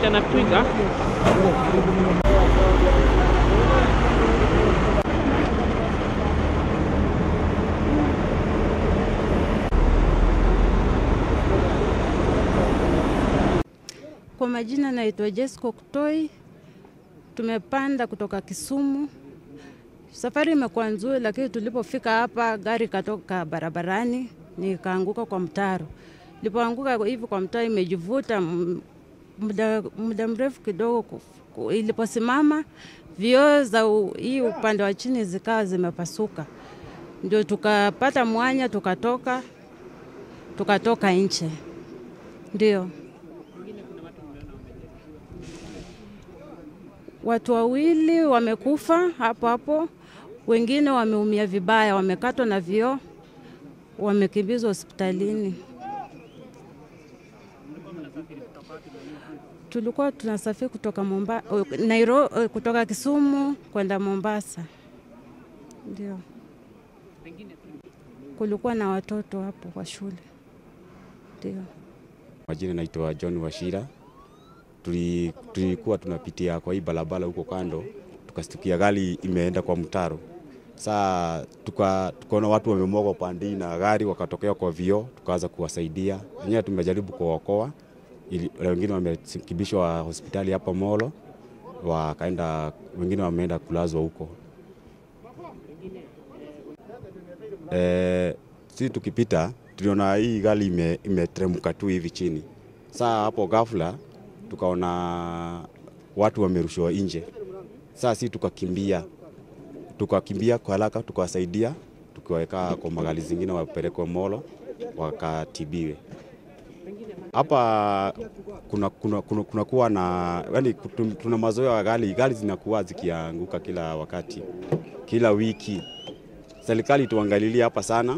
picha na twiga. Kwa majina naitwa Jesco Kutoi. Tumepanda kutoka Kisumu. Safari imekuwa nzuri, lakini tulipofika hapa gari katoka barabarani nikaanguka kwa mtaro. Nilipoanguka hivi kwa mtaro imejivuta m- muda, muda mrefu kidogo. ku- ku- Iliposimama vioo za u- hii upande wa chini zikawa zimepasuka, ndio tukapata mwanya, tukatoka tukatoka nje, ndio Watu wawili wamekufa hapo hapo, wengine wameumia vibaya, wamekatwa na vioo, wamekimbizwa hospitalini. Tulikuwa tunasafiri kutoka Momba, Nairobi, kutoka Kisumu kwenda Mombasa. Ndio kulikuwa na watoto hapo kwa shule. Ndio. Majina naitwa John Washira. Tuli- Tulikuwa tunapitia kwa hii barabara huko kando, tukastukia gari imeenda kwa mtaro. Saa tuka- tukaona watu wamemwaga upande hii na gari wakatokea kwa vioo, tukaanza kuwasaidia. Wenyewe tumejaribu kuwaokoa, ili- wengine wamekimbishwa hospitali hapa Molo, wakaenda wengine wameenda kulazwa huko. Eh, si tukipita tuliona hii gari ime- imeteremka tu hivi chini. Saa hapo ghafla tukaona watu wamerushwa nje. Saa si tukakimbia, tukakimbia kwa haraka, tukawasaidia, tukiwaweka kwa magari zingine wapelekwe Molo wakatibiwe. Hapa kuna, kuna, kuna, kuna kuwa na yani, kutu- tuna mazoea ya gari, gari zinakuwa zikianguka kila wakati, kila wiki. Serikali tuangalilie hapa sana,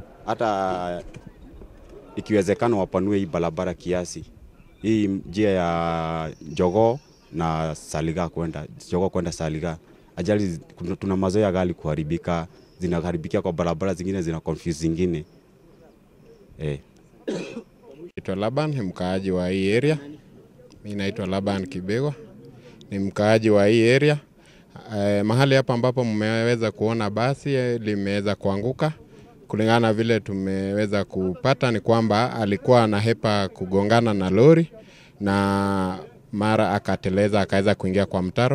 hata ikiwezekana wapanue hii barabara kiasi, hii njia ya Jogoo na Saliga kwenda Jogoo kwenda Saliga. Ajali zi- kuna- tuna mazoea ya gari kuharibika, zinaharibikia kwa barabara zingine, zina confuse zingine eh. Naitwa Laban, ni mkaaji wa hii area. Mi naitwa Laban Kibegwa, ni mkaaji wa hii area. Eh, mahali hapa ambapo mmeweza kuona basi eh, limeweza kuanguka, kulingana na vile tumeweza kupata ni kwamba alikuwa anahepa kugongana na lori na mara akateleza akaweza kuingia kwa mtaro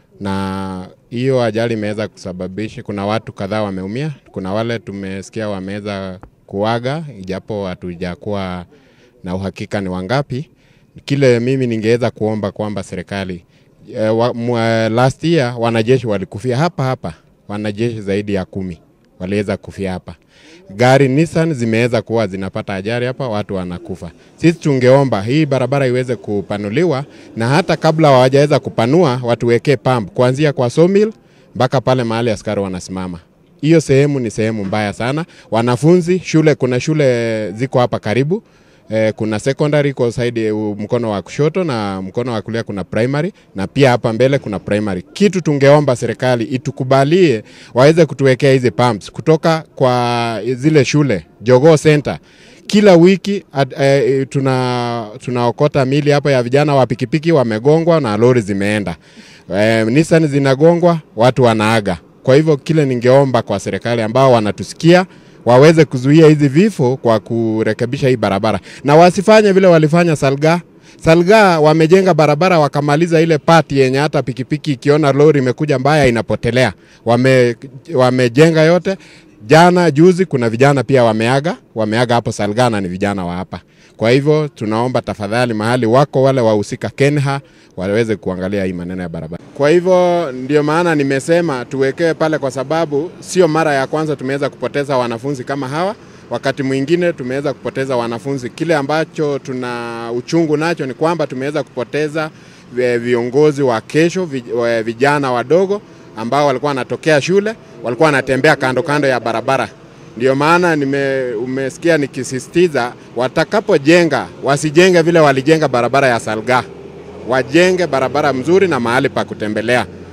na hiyo ajali imeweza kusababisha, kuna watu kadhaa wameumia, kuna wale tumesikia wameweza kuaga, ijapo hatujakuwa na uhakika ni wangapi. Kile mimi ningeweza kuomba kwamba serikali eh, wa, mwa, last year wanajeshi walikufia hapa hapa, wanajeshi zaidi ya kumi waliweza kufia hapa. Gari Nissan zimeweza kuwa zinapata ajali hapa, watu wanakufa. Sisi tungeomba hii barabara iweze kupanuliwa, na hata kabla hawajaweza kupanua, watuwekee pump kuanzia kwa sawmill mpaka pale mahali askari wanasimama. Hiyo sehemu ni sehemu mbaya sana. Wanafunzi shule, kuna shule ziko hapa karibu Eh, kuna secondary iko side uh, mkono wa kushoto na mkono wa kulia kuna primary na pia hapa mbele kuna primary. Kitu tungeomba serikali itukubalie waweze kutuwekea hizi pumps kutoka kwa zile shule Jogoo Center. Kila wiki at, eh, tuna tunaokota mili hapa ya vijana wa pikipiki wamegongwa na lori zimeenda. Eh, Nissan zinagongwa, watu wanaaga. Kwa hivyo kile ningeomba kwa serikali ambao wanatusikia waweze kuzuia hizi vifo kwa kurekebisha hii barabara na wasifanye vile walifanya Salga. Salga wamejenga barabara wakamaliza ile pati yenye hata pikipiki ikiona lori imekuja mbaya inapotelea. Wame, wamejenga yote. Jana juzi kuna vijana pia wameaga, wameaga hapo Salga na ni vijana wa hapa. Kwa hivyo tunaomba tafadhali, mahali wako wale wahusika Kenha waweze kuangalia hii maneno ya barabara. Kwa hivyo ndio maana nimesema tuwekewe pale, kwa sababu sio mara ya kwanza tumeweza kupoteza wanafunzi kama hawa. Wakati mwingine tumeweza kupoteza wanafunzi. Kile ambacho tuna uchungu nacho ni kwamba tumeweza kupoteza vi- viongozi wa kesho, vi- wa- vijana wadogo ambao walikuwa wanatokea shule, walikuwa wanatembea kando kando ya barabara. Ndio maana nime, umesikia nikisisitiza watakapojenga wasijenge vile walijenga barabara ya Salga, wajenge barabara mzuri na mahali pa kutembelea.